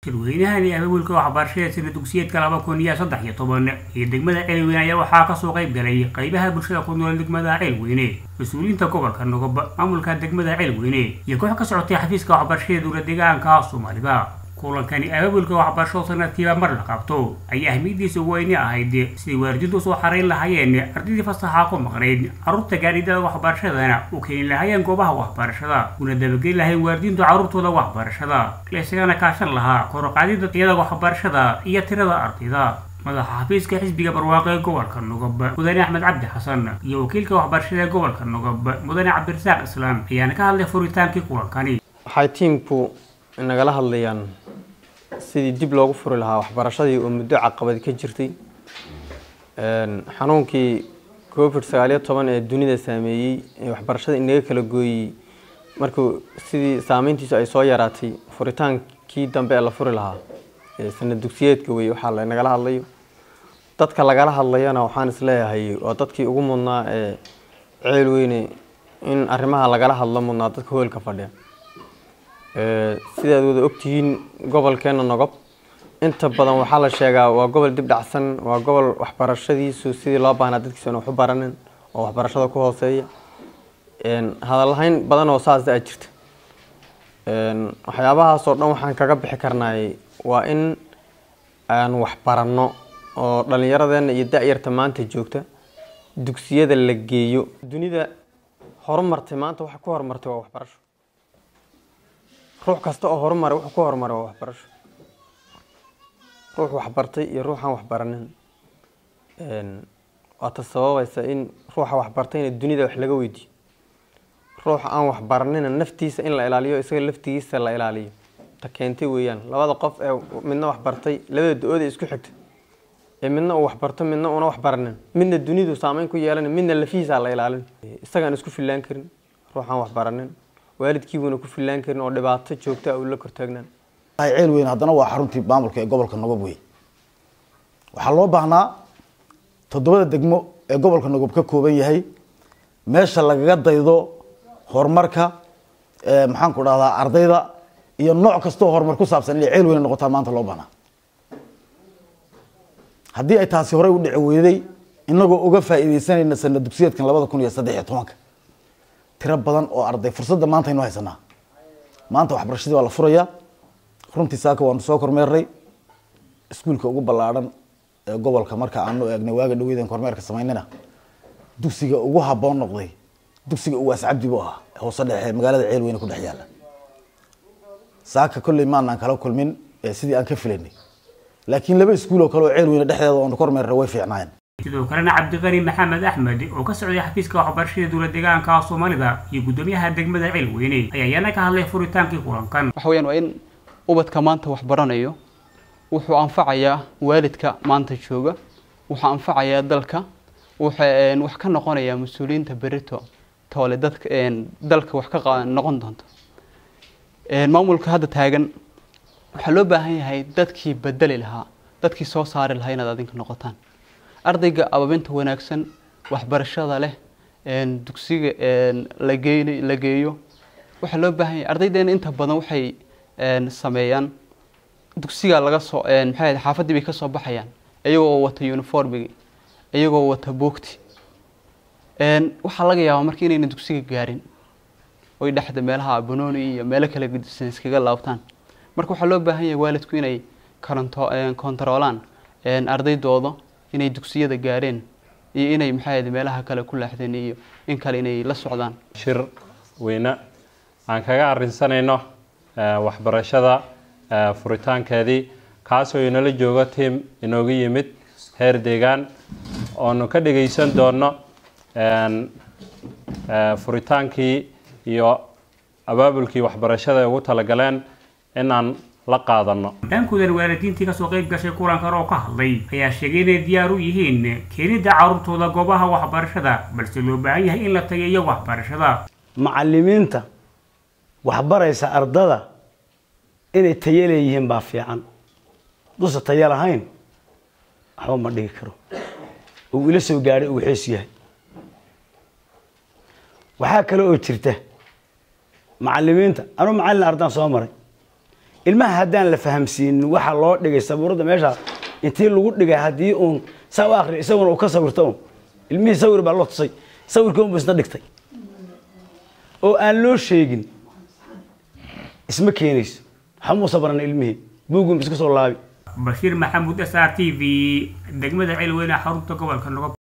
shirweynahani abaabulka waxbarashada sida dugsiyeedka laba kun iyo saddex iyo toban iyo degmada ceelweyne ayaa waxaa kasoo qayb galay qaybaha bulshada ku nool degmada ceelweyne mas-uuliyiinta gobolka nogob maamulka degmada ceelweyne iyo koox ka socotay xafiiska waxbarashada dowla deegaanka soomaalida kulankani abaabulka waxbarasho sanadkiiba mar la qabto ayaa ahmiyadiisa weyne ahayd siday waalidiintu usoo xarayn lahaayeen ardaydii fasaxa ku maqnayd carruurta gaadhidada waxbarashadana u keeni lahaayeen goobaha waxbarashada una dabageli lahayn waalidiintu carruurtooda waxbarashada la isagana kaashan lahaa koroqaadida tayada waxbarashada iyo tirada ardayda madaxa xafiiska xisbiga barwaaqo ee gobolka nogob mudane axmed cabdi xasan iyo wakiilka waxbarashada ee gobolka nogob mudane cabdirasaaq islaam ayaana ka hadlay furitaankii kulankani waxay tiimku nagala hadlayaan sidii dib loogu furi lahaa waxbarashadii oo muddo caqabad ka jirtay xanuunkii covid sagaaliyo toban ee dunida saameeyey ee waxbarashada inaga kala gooyey markuu sidii saameyntiisu ay soo yaraatay furitaankii dambe ee la furi lahaa sanad dugsiyeedka wey waxaa lanagala hadlayo dadka lagala hadlayana waxaan isleeyahay waa dadkii ugu mudnaa ee ceel weyne in arrimaha lagala hadlo mudnaa dadka hoolka fadhiya sidaad wada ogtihiin gobolkeena nogob inta badan waxaa la sheegaa waa gobol dib dhacsan waa gobol waxbarashadiisu sidii loo baahnaa dadkiisu ina waxu baranin oo waxbarashada ku hooseeya hadalhayn badan oo saas a jirta waxyaabahaasoo dhan waxaan kaga bixi karnaay waa in aan waxbaranno oo dhallinyaradeena iyo da-yarta maanta joogta dugsiyada la geeyo dunida horumartay maanta waxa ku horumartay waa waxbarasho ruux kasta oo horumaray wuxuu ku horumaray waa waxbarasho ruux waxbartay iyo ruuxaan waxbaranin waata sababaysa in ruuxa waxbartayna dunida wax laga weydiiyo ruuxa aan waxbaranina naftiisa in la ilaaliyo isaga laftigiisa la ilaaliyo ta keentay weeyaan labada qof ee midna waxbartay labada da-ood ee isku xigta ee midna uu waxbarto midna una waxbaranin midna dunidu saameyn ku yeelan midna lafihiisa la ilaalin isagaan isku fillaan karin ruuxaan waxbaranin waalidkiibuuna ku fillaan karin oo dhibaato joogta uu la kortaagnaan ceel weyn haddana waa xaruntii maamulka ee gobolka nogob wey waxaa loo baahnaa toddobada degmo ee gobolka nogob ka kooban yahay meesha lagaga daydo horumarka maxaan ku dhahdaa ardayda iyo nooc kastoo horumar ku saabsan inay ceel weyn noqotaa maanta loo baahnaa haddii ay taasi horey u dhici weyday inagoo uga faa'iideysanayna sanad dugsiyeedkan labada kun iyo saddex iyo tobanka tiro badan oo arday fursadda maanta aynu haysanaa maanta waxbarashadii waa la furayaa runtii saaka waanu soo kormeernay iskuulka ugu ballaadhan ee gobolka marka aanu eegnay waaga dhaweydan kormeerka samaynana dugsiga ugu habboon noqday dugsiga uwaas cabdi buu ahaa hoose dhexe magaalada ceel weyne ku dhex yaalla saaka kolley maanaan kala kulmin sidii aan ka filaynay laakiin laba iskuul oo kale oo ceel weyne dhexdeeda oonu kormeernay way fiicnaayeen sidoo kalena cabdiqani maxamed axmed oo ka socday xafiiska waxbarashada dowla deegaanka soomaalida iyo guddoomiyaha degmada ceelweyne ayaa iyana ka hadlay furitaankii kulankan waxa weyaan waa in ubadka maanta wax baranayo wuxuu anfacayaa waalidka maanta jooga wuxuu anfacayaa dalka wuxuu wax ka noqonayaa mas-uuliyiinta berito toole dadka dalka wax ka noqon doonta maamulka hadda taagan waxaa loo baahan yahay dadkii bedeli lahaa dadkii soo saari lahaa inaad adinka noqotaan ardayga ababinta wanaagsan waxbarashada leh dugsiga lagey la geeyo waxaa loo baahan yahay ardaydeena inta badan waxay sameeyaan dugsiga laga soo maxay ahayd xaafaddii bay ka soo baxayaan iyagoo wata uniformigi iyagoo wata boogti waxaa laga yaabaa marka inayna dugsiga gaarin oy dhexda meelaha banooni iyo meelo kale gedisan iskaga laabtaan marka waxaa loo baahan yahay waalidku inay karanto kontaroolaan ardaydooda inay dugsiyada gaareen iyo inay maxay ahayd meelaha kale ku laaxdeen iyo in kale inay la socdaan shir weyne aan kaga arinsanayno waxbarashada furitaankeedii kaasoo inala joogo tiam inooga yimid heer deegaan oonu ka dhagaysan doono furitaankii iyo abaabulkii waxbarashada ay ugu talagaleen inaan la qaadano dhankoodan waalidiintii kasoo qayb gashay kulankan oo ka hadlay ayaa sheegay inay diyaar u yihiin keenidda carruurtooda goobaha waxbarashada balse loo baahan yahay in la tageeyo waxbarashada macalimiinta waxbaraysa ardada inay tayo leeyihiin baa fiican dusa tayo lahayn waxba ma dhigi karo uu ila soo gaadhay uu xees yahay waxaa kale oo jirta macalimiinta anuu macallin ardaan soo maray ilmaha haddaan la fahamsiinin waxaa loo dhigay sabuuradda meesha intii lagu dhigay haddii uun saa u akriyo isaguna uu ka sawirto un ilmihii sawir baa loo tusay sawirkii unbu isna dhigtay oo aan loo sheegin isma keenayso waxamuusa baran ilmihii buugum iska soo laabi bashiir maxamuud s r t v degmada ceelweyne xarunta gobolka nogob